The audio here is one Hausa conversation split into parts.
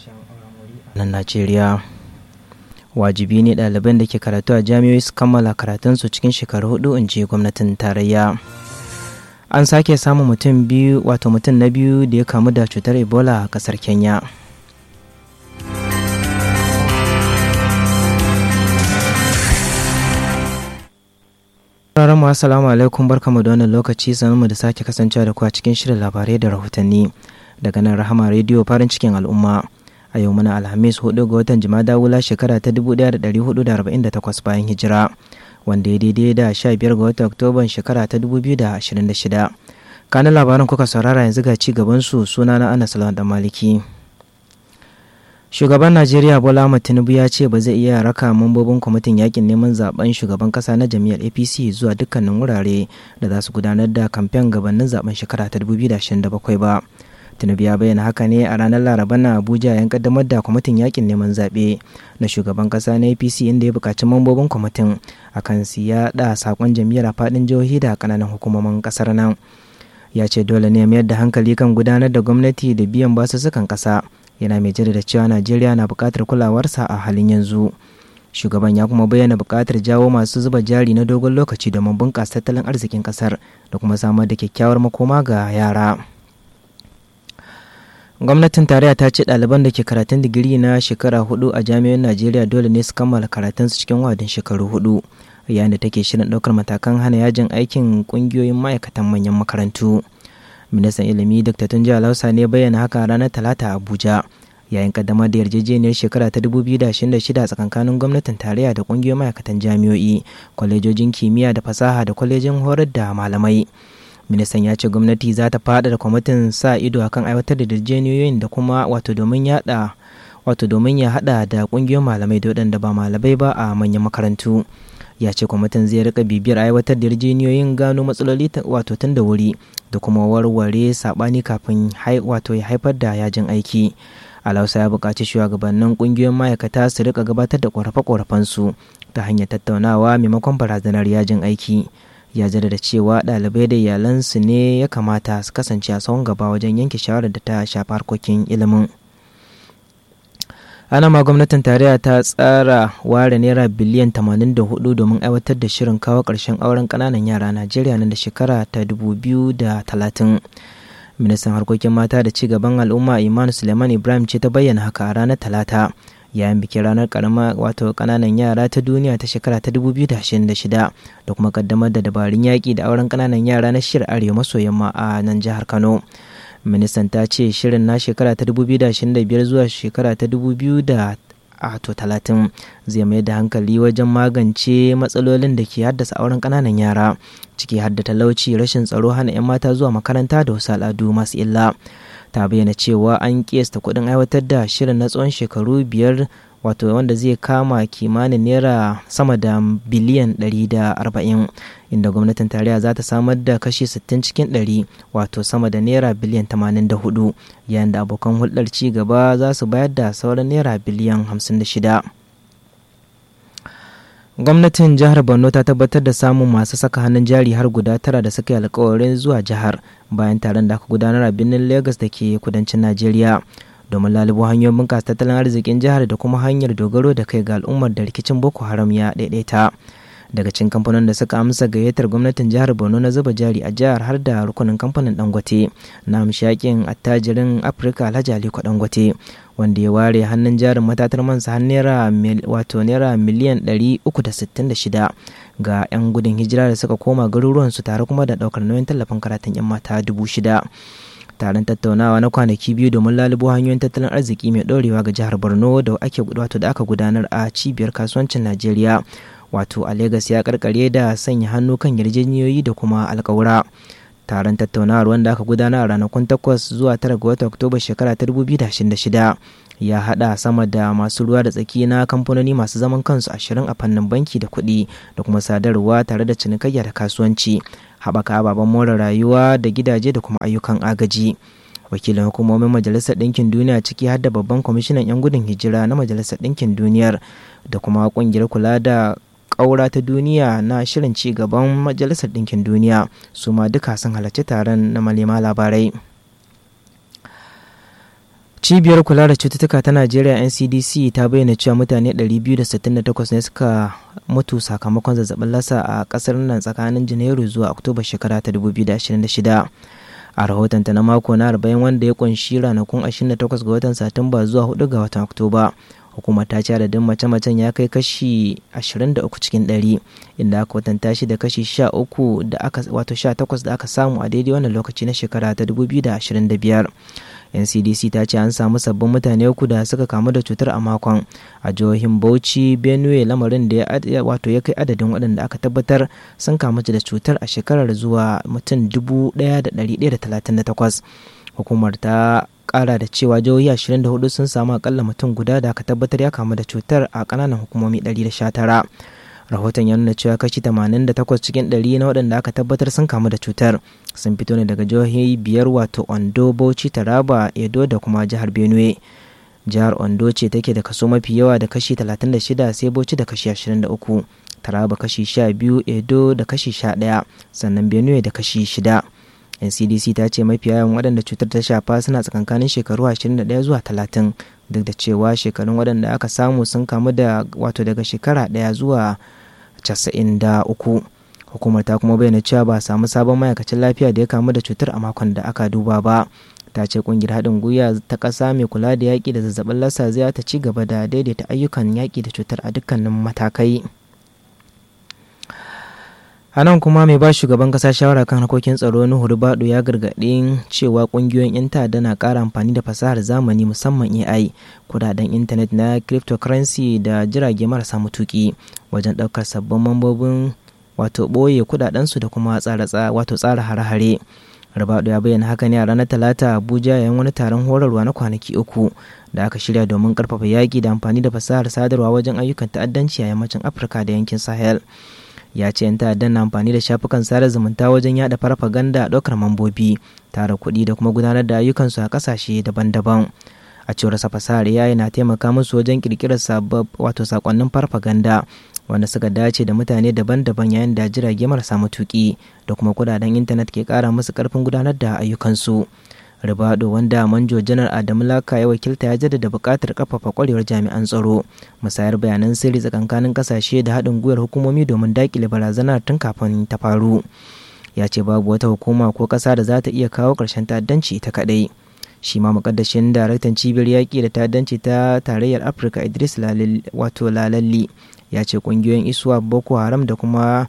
nan Najeriya. Wajibi ne ɗaliban da ke karatu a jami'oi su kammala karatunsu cikin shekaru hudu in ji gwamnatin tarayya. An sake samun mutum biyu wato mutum na biyu da ya kamu da cutar Ebola a ƙasar Kenya. Sauraron mu assalamu alaikum barkamu da wannan lokaci mu da sake kasancewa da ku a cikin shirin labarai da rahotanni daga nan Rahama rediyo farin cikin al'umma. A yau muna Alhamis 4 ga watan Jumada wula shekara ta 1448 bayan hijira wanda ya daidai da 15 ga watan Oktoban shekara ta 2026. Kanin labaran kuka saurara yanzu ga ci gaban su suna na Anas Lawan Maliki. shugaban najeriya bola ahmad tinubu ya ce ba zai iya raka mambobin kwamitin yakin neman zaben shugaban kasa na jam'iyyar apc zuwa dukkanin wurare da za su gudanar da kamfen gabanin zaben shekara ta 2027 ba tinubu ya bayyana haka ne a ranar laraba na abuja yan kaddamar da kwamitin yakin neman zaɓe na shugaban kasa na apc inda ya buƙaci mambobin kwamitin akan su yaɗa saƙon jam'iyyar a faɗin jihohi da ƙananan hukumomin ƙasar nan ya ce dole ne mayar da hankali kan gudanar da gwamnati da biyan basussukan ƙasa yana mai jaddada cewa najeriya na buƙatar kulawarsa a halin yanzu shugaban ya kuma bayyana buƙatar jawo masu zuba jari na dogon lokaci domin bunƙasa tattalin arzikin ƙasar da kuma samar da kyakkyawar makoma ga yara gwamnatin tarayya ta ce ɗaliban da ke karatun digiri na shekara hudu a jami'an najeriya dole ne su kammala karatunsu cikin wadin shekaru hudu yayin da take shirin ɗaukar matakan hana yajin aikin ƙungiyoyin ma'aikatan manyan makarantu ministan ilimi dr tunji alausa ne bayyana haka ranar talata a abuja yayin kaddamar da yarjejeniyar shekara ta 2026 tsakankanin gwamnatin tarayya da kungiyoyin ma'aikatan jami'o'i kwalejojin kimiyya da fasaha da kwalejin horar da malamai ministan ya ce gwamnati za ta fada da kwamitin sa ido akan aiwatar da yarjejeniyoyin da kuma wato domin yada wato domin ya hada da kungiyoyin malamai da waɗanda ba malamai ba a manyan makarantu ya ce kwamitin zai rika bibiyar aiwatar da yarjejeniyoyin gano matsaloli wato tun da wuri da kuma warware sabani kafin wato ya haifar da yajin aiki alausa ya buƙaci shugabannin ƙungiyoyin ma'aikata su rika gabatar da ƙorafe-ƙorafensu ta hanyar tattaunawa maimakon barazanar yajin aiki ya jaddada cewa ɗalibai da iyalansu ne ya kamata su kasance a tsawon gaba wajen yanke shawarar da ta shafi harkokin ilimin ana ma gwamnatin tarayya ta tsara ware naira biliyan 84 domin aiwatar da shirin kawo ƙarshen auren ƙananan yara najeriya nan da shekara ta 2030 ministan harkokin mata da ci gaban al'umma iman suleiman ibrahim ce ta bayyana haka a ranar talata yayin bikin ranar karama wato ƙananan yara ta duniya ta shekara ta 2026 da kuma kaddamar da dabarun yaƙi da auren ƙananan yara na shirin arewa maso yamma a nan jihar kano ministan ta ce shirin na shekara ta 2025 zuwa shekara ta 2030 zai mai da hankali wajen magance matsalolin da ke haddasa auren ƙananan yara ciki har da talauci rashin tsaro hana 'yan mata zuwa makaranta da wasu al'adu masu illa ta bayyana cewa an kiyasta kuɗin aiwatar da shirin na tsawon shekaru biyar wato wanda zai kama kimanin naira sama da biliyan 140 inda gwamnatin tarayya za ta samar da kashi 60 cikin 100 wato sama da naira biliyan 84 yayin da abokan hulɗar ci gaba za su bayar da sauran naira biliyan 56 gwamnatin jihar borno ta tabbatar da samun masu saka hannun jari har guda tara da suka yi alkawarin zuwa jihar bayan taron da aka gudanar a birnin lagos da ke kudancin najeriya domin lalubo hanyoyin bunƙasa tattalin arzikin jihar da kuma hanyar dogaro da kai ga al'ummar da rikicin boko haram ya daidaita daga cikin kamfanin da suka amsa gayyatar gwamnatin jihar borno na zuba jari a jihar har da rukunin kamfanin dangote na amshakin attajirin afirka alhaji aliko dangote wanda ya ware hannun jarin matatar mansa har naira wato naira miliyan 366 ga 'yan gudun hijira da suka koma garuruwansu tare kuma da daukar nauyin tallafin karatun 'yan mata dubu shida taron tattaunawa na kwanaki biyu domin lalubo hanyoyin tattalin arziki mai ɗorewa ga jihar borno da ake wato da aka gudanar a cibiyar kasuwancin najeriya wato a Legas ya karkare da sanya hannu kan yarjejeniyoyi da kuma alkawura taron tattaunawar wanda aka gudana a ranakun 8 zuwa 9 ga watan oktoba shekara ta 2026 ya hada sama da masu ruwa da tsaki na kamfanoni masu zaman kansu ashirin a fannin banki da kuɗi da kuma sadarwa tare da cinikayya da kasuwanci haɓaka ababen more rayuwa da gidaje da kuma ayyukan agaji wakilin hukumomin majalisar ɗinkin duniya ciki har da babban kwamishinan 'yan gudun hijira na majalisar ɗinkin duniyar da kuma ƙungiyar kula da ƙaura ta duniya na shirin ci gaban majalisar ɗinkin duniya su ma duka sun halarci taron na malema labarai cibiyar kula da cututtuka ta najeriya ncdc ta bayyana cewa mutane 268 ne suka mutu sakamakon zazzabin lasa a kasar nan tsakanin janairu zuwa oktoba shekara ta 2026 a rahotonta na mako na 40 wanda ya kunshi ranakun 28 ga watan satumba zuwa 4 ga watan oktoba hukumar ta ce adadin mace-macen ya kai kashi 23 cikin 100 inda aka watanta shi da kashi 13 da aka wato 18 da aka samu a daidai wannan lokaci na shekara ta 2025 ncdc ta ce an samu sabbin mutane uku da suka kamu da cutar a makon a jihohin bauchi benue lamarin da ya wato ya kai adadin waɗanda aka tabbatar sun kamu da cutar a shekarar zuwa mutum 1138 hukumar ta kara da cewa jihohi 24 sun samu akalla mutum guda da aka tabbatar ya kamu da cutar a kananan hukumomi 119 rahoton ya nuna cewa kashi 88 cikin 100 na waɗanda aka tabbatar sun kamu da cutar sun fito ne daga jihohi biyar wato ondo bauchi taraba edo da kuma jihar benue jihar ondo ce take da kaso mafi yawa da kashi 36 sai bauchi da kashi 23 taraba kashi 12 edo da kashi 11 sannan benue da kashi 6 ncdc ta ce mafi yawan waɗanda cutar ta shafa suna tsakankanin shekaru 21 zuwa 30 duk da cewa shekarun waɗanda aka samu sun kamu da wato daga shekara ɗaya zuwa 93 hukumar ta kuma bayyana cewa ba samu sabon ma'aikacin lafiya da ya kamu da cutar a makon da aka duba ba ta ce kungiyar haɗin gwiwa ta ƙasa mai kula da yaƙi da zazzabin lassa zai ta ci gaba da daidaita ayyukan yaƙi da cutar a dukkanin matakai a nan kuma mai ba shugaban kasa shawara kan harkokin tsaro nuhu rubadu ya gargaɗi cewa ƙungiyoyin 'yan ta'adda na ƙara amfani da fasahar zamani musamman ai kudaden intanet na cryptocurrency da jirage marasa mutuki wajen ɗaukar sabbin mambobin wato ɓoye kudadensu da kuma tsara wato tsara hare-hare rubadu ya bayyana haka ne a ranar talata abuja yayin wani taron horarwa na kwanaki uku da aka shirya domin karfafa yaƙi da amfani da fasahar sadarwa wajen ayyukan ta'addanci a yammacin afirka da yankin sahel ya ce 'yan ta'addan na amfani da shafukan sada zumunta wajen yada farfaganda a ɗaukar mambobi tara kuɗi da kuma gudanar da ayyukansu a ƙasashe daban-daban a cewar sa fasahar yayi na taimaka musu wajen ƙirƙirar sabab wato sakonnin farfaganda wanda suka dace da mutane daban-daban yayin da jirage marasa matuƙi da kuma kudaden intanet ke ƙara musu ƙarfin gudanar da ayyukansu ribado wanda manjo janar adamu laka ya wakilta ya jaddada buƙatar kafafa kwarewar jami'an tsaro musayar bayanan sirri tsakankanin kasashe da haɗin gwiwar hukumomi domin daƙile barazanar tun kafin ta faru ya ce babu wata hukuma ko ƙasa da za ta iya kawo ƙarshen ta'addanci ta kaɗai shi ma mukaddashin daraktan cibiyar yaƙi da ta'addanci ta tarayyar afirka idris wato lalalli ya ce ƙungiyoyin isuwa boko haram da kuma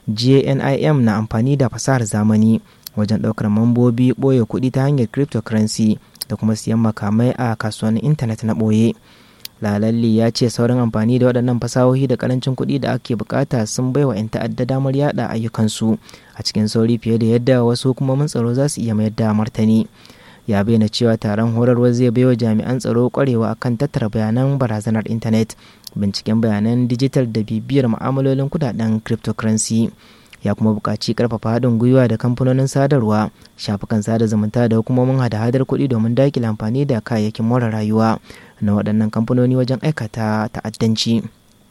jnim na amfani da fasahar zamani wajen ɗaukar mambobi ɓoye kuɗi ta hanyar cryptocurrency da kuma siyan makamai a kasuwannin intanet na ɓoye lalalli ya ce sauran amfani da waɗannan fasahohi da karancin kuɗi da ake bukata sun bai wa 'yan ta'adda damar yada ayyukansu a cikin sauri fiye da yadda wasu hukumomin tsaro za su iya mayar da martani ya bayyana cewa taron horarwa zai baiwa jami'an tsaro kwarewa akan tattara bayanan barazanar intanet binciken bayanan dijital da bibiyar ma'amalolin kudaden cryptocurrency ya kuma buƙaci ƙarfafa haɗin gwiwa da kamfanonin sadarwa shafukan sada zumunta da hukumomin hada-hadar kuɗi domin daƙile amfani da kayayyakin more rayuwa na waɗannan kamfanoni wajen aikata ta'addanci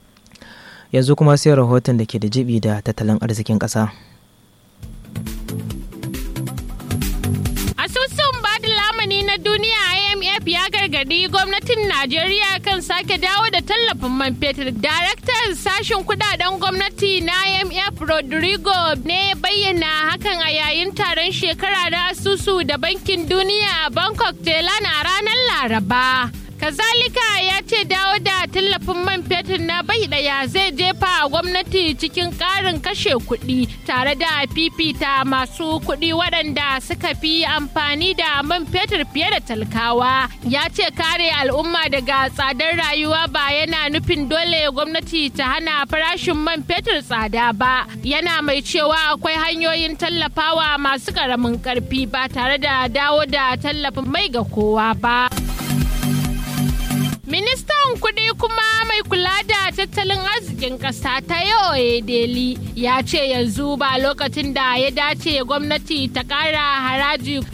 yanzu kuma sai rahoton da ke da jibi da tattalin arzikin ƙasa. asusun bada lamani na duniya imf ya gargadi gwamnatin najeriya kan sake dawo da tallafin man fetur daraktan sashen kudaden gwamnati na imf rodrigo ne bayyana hakan a yayin taron shekara da asusu da bankin duniya a bangkok thailand a ranar laraba kazalika ya ce dawo da tallafin man fetur na bai daya zai jefa a gwamnati cikin karin kashe kuɗi tare da fifita masu kuɗi waɗanda suka fi amfani da man fetur fiye da talkawa ya ce kare al'umma daga tsadar rayuwa ba yana nufin dole gwamnati ta hana farashin man fetur tsada ba yana mai cewa akwai hanyoyin tallafawa masu ƙaramin ƙarfi ba tare da dawo da tallafin mai ga kowa ba. Ministan kuɗi kuma mai kula da tattalin arzikin ƙasa ta yau Deli ya ce yanzu ba lokacin da ya dace gwamnati ta ƙara haraji